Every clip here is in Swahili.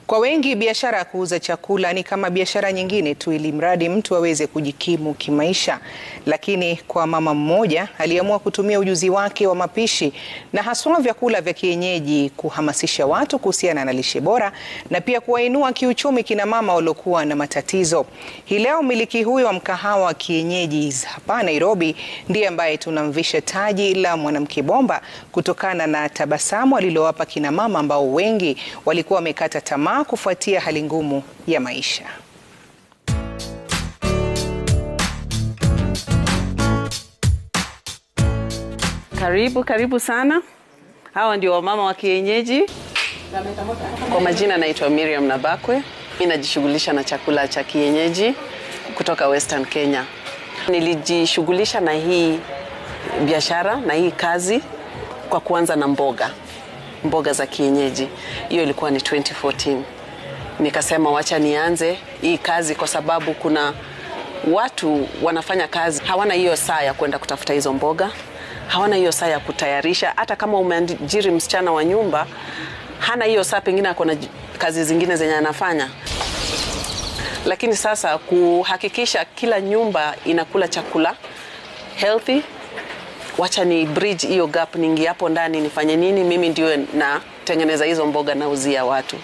Kwa wengi biashara ya kuuza chakula ni kama biashara nyingine tu, ili mradi mtu aweze kujikimu kimaisha. Lakini kwa mama mmoja aliamua kutumia ujuzi wake wa mapishi na haswa vyakula vya kienyeji kuhamasisha watu kuhusiana na lishe bora na pia kuwainua kiuchumi kina mama waliokuwa na matatizo. Hii leo mmiliki huyo wa mkahawa wa kienyeji hapa Nairobi ndiye ambaye tunamvisha taji la mwanamke bomba kutokana na tabasamu alilowapa kina mama ambao wengi walikuwa wamekata tamaa kufuatia hali ngumu ya maisha. Karibu karibu sana. Hawa ndio wamama wa kienyeji. Kwa majina naitwa Miriam Nabakwe. Mimi najishughulisha na chakula cha kienyeji kutoka Western Kenya. Nilijishughulisha na hii biashara na hii kazi kwa kuanza na mboga, mboga za kienyeji. Hiyo ilikuwa ni 2014. Nikasema wacha nianze hii kazi kwa sababu kuna watu wanafanya kazi hawana hiyo saa ya kwenda kutafuta hizo mboga, hawana hiyo saa ya kutayarisha. Hata kama umeajiri msichana wa nyumba, hana hiyo saa, pengine ako na kazi zingine zenye anafanya. Lakini sasa kuhakikisha kila nyumba inakula chakula healthy, wacha ni bridge hiyo gap, niingie hapo ndani nifanye nini? Mimi ndio natengeneza hizo mboga nauzia watu.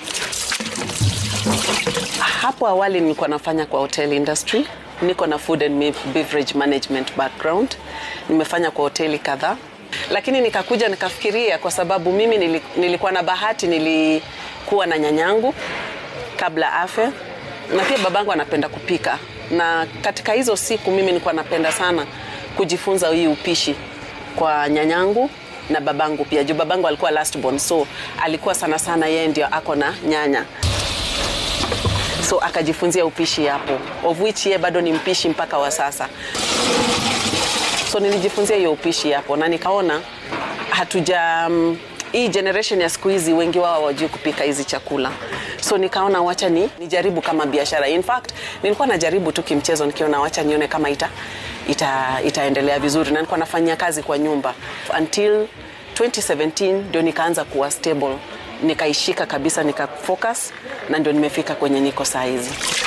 Hapo awali nilikuwa nafanya kwa hotel industry, niko na food and beverage management background, nimefanya kwa hoteli kadhaa, lakini nikakuja nikafikiria, kwa sababu mimi nilikuwa na bahati, nilikuwa na nyanyangu kabla afe, na pia babangu anapenda kupika, na katika hizo siku mimi nilikuwa napenda sana kujifunza hii upishi kwa nyanyangu na babangu pia, juu babangu alikuwa last born, so alikuwa sana sana yeye ndio ako na nyanya so akajifunzia upishi hapo, of which yeye bado ni mpishi mpaka wa sasa. So nilijifunzia hiyo upishi hapo na nikaona hatuja um, hii generation ya siku hizi wengi wao hawajui kupika hizi chakula, so nikaona wacha ni nijaribu kama biashara. In fact nilikuwa najaribu tu kimchezo, nikiona wacha nione kama ita, ita, itaendelea vizuri, na nilikuwa nafanyia kazi kwa nyumba until 2017 ndio nikaanza kuwa stable nikaishika kabisa nika focus na ndio nimefika kwenye niko saa hizi.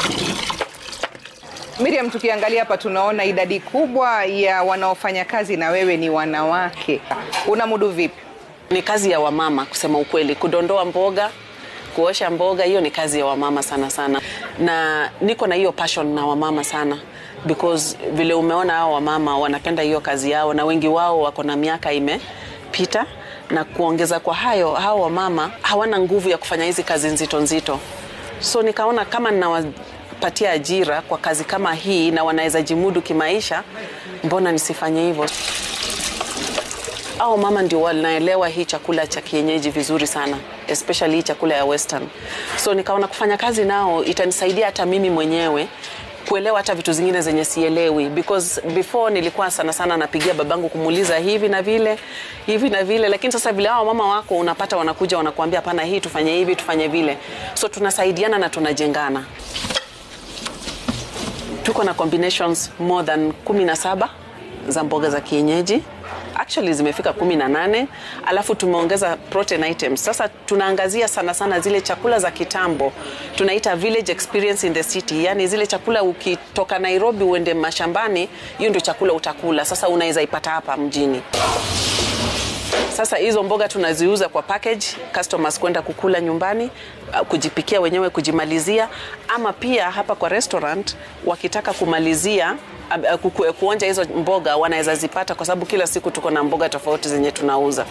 Miriam, tukiangalia hapa tunaona idadi kubwa ya wanaofanya kazi na wewe ni wanawake. Unamudu vipi? Ni kazi ya wamama kusema ukweli, kudondoa mboga, kuosha mboga, hiyo ni kazi ya wamama sana sana, na niko na hiyo passion na wamama sana because vile umeona hao wamama wanapenda hiyo kazi yao, na wengi wao wako na miaka imepita na kuongeza kwa hayo, hao wamama hawana nguvu ya kufanya hizi kazi nzito nzito, so nikaona kama ninawapatia ajira kwa kazi kama hii na wanaweza jimudu kimaisha, mbona nisifanye hivyo? Hao mama ndio wanaelewa hii chakula cha kienyeji vizuri sana, especially hii chakula ya western. So nikaona kufanya kazi nao itanisaidia hata mimi mwenyewe kuelewa hata vitu zingine zenye sielewi, because before nilikuwa sana sana napigia babangu kumuuliza hivi na vile hivi na vile, lakini sasa vile hao mama wako unapata wanakuja wanakuambia, hapana, hii tufanye hivi tufanye vile, so tunasaidiana na tunajengana. Tuko na combinations more than 17 za mboga za kienyeji actually zimefika kumi na nane alafu tumeongeza protein items. Sasa tunaangazia sana sana zile chakula za kitambo tunaita village experience in the city, yani zile chakula ukitoka Nairobi uende mashambani, hiyo ndio chakula utakula. Sasa unaweza ipata hapa mjini. Sasa hizo mboga tunaziuza kwa package, customers kwenda kukula nyumbani, kujipikia wenyewe, kujimalizia, ama pia hapa kwa restaurant wakitaka kumalizia kuonja hizo mboga wanaweza zipata, kwa sababu kila siku tuko na mboga tofauti zenye tunauza.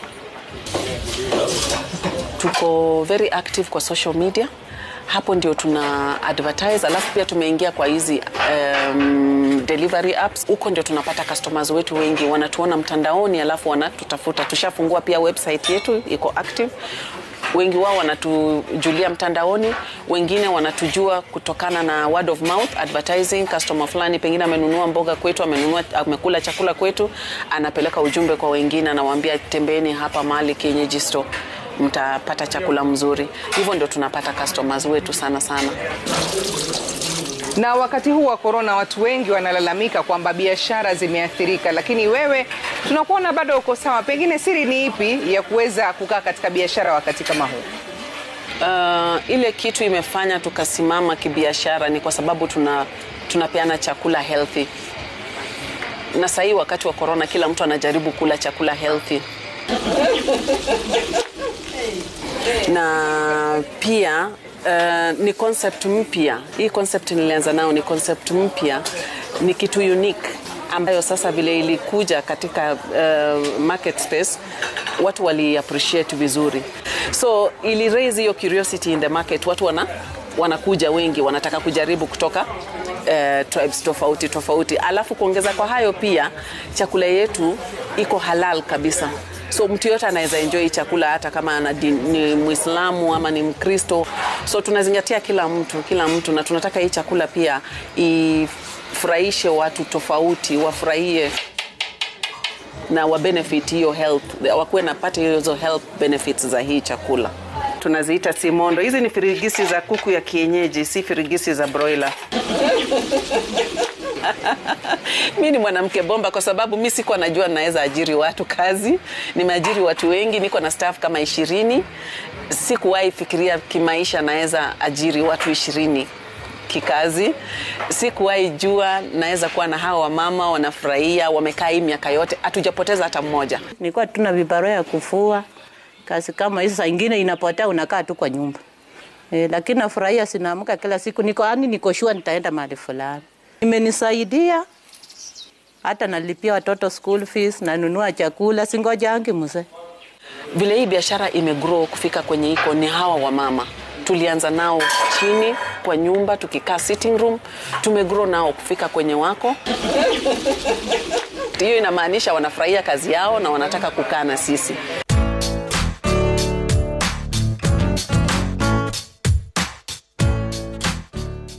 Tuko very active kwa social media, hapo ndio tuna advertise, alafu pia tumeingia kwa hizi um, delivery apps. Huko ndio tunapata customers wetu wengi, wanatuona mtandaoni, alafu wanatutafuta. Tushafungua pia website yetu iko active wengi wao wanatujulia mtandaoni, wengine wanatujua kutokana na word of mouth advertising. Customer fulani pengine amenunua mboga kwetu, amenunua, amekula chakula kwetu, anapeleka ujumbe kwa wengine, anawaambia tembeni hapa mahali kienyeji store mtapata chakula mzuri. Hivyo ndio tunapata customers wetu sana sana. Na wakati huu wa korona, watu wengi wanalalamika kwamba biashara zimeathirika, lakini wewe tunakuona bado uko sawa. Pengine siri ni ipi ya kuweza kukaa katika biashara wakati kama huu? Uh, ile kitu imefanya tukasimama kibiashara ni kwa sababu tuna tunapeana chakula healthy, na sahii wakati wa corona kila mtu anajaribu kula chakula healthy na pia uh, ni concept mpya. Hii concept nilianza nao ni concept mpya, ni kitu unique ambayo sasa vile ilikuja katika uh, market space watu wali appreciate vizuri, so ili raise hiyo curiosity in the market. Watu wana wanakuja wengi, wanataka kujaribu kutoka uh, tribes tofauti tofauti, alafu kuongeza kwa hayo pia chakula yetu iko halal kabisa so mtu yote anaweza enjoy chakula hata kama ana ni Muislamu ama ni Mkristo. So tunazingatia kila mtu kila mtu, na tunataka hii chakula pia ifurahishe watu tofauti, wafurahie na wa benefit hiyo health, wakuwe napata hizo health benefits za hii chakula. Tunaziita simondo. Hizi ni firigisi za kuku ya kienyeji, si firigisi za broiler. mi ni mwanamke bomba kwa sababu mi sikuwa najua naweza ajiri watu kazi. Nimeajiri watu wengi, niko na staff kama ishirini. Sikuwahi fikiria kimaisha naweza ajiri watu ishirini kikazi. Sikuwahi jua naweza kuwa na hawa wamama wanafurahia, wamekaa hii miaka yote, hatujapoteza hata mmoja. Nilikuwa tuna vibarua ya kufua, kazi kama hizo, saa ingine inapotea, unakaa tu kwa nyumba e, lakini nafurahia, sinaamka kila siku, niko yani, niko shua nitaenda mahali fulani imenisaidia hata nalipia watoto school fees, nanunua chakula, singojangi mzee. Vile hii biashara imegrow kufika kwenye iko ni hawa wamama tulianza nao chini kwa nyumba tukikaa sitting room, tumegrow nao kufika kwenye wako. Hiyo inamaanisha wanafurahia kazi yao na wanataka kukaa na sisi.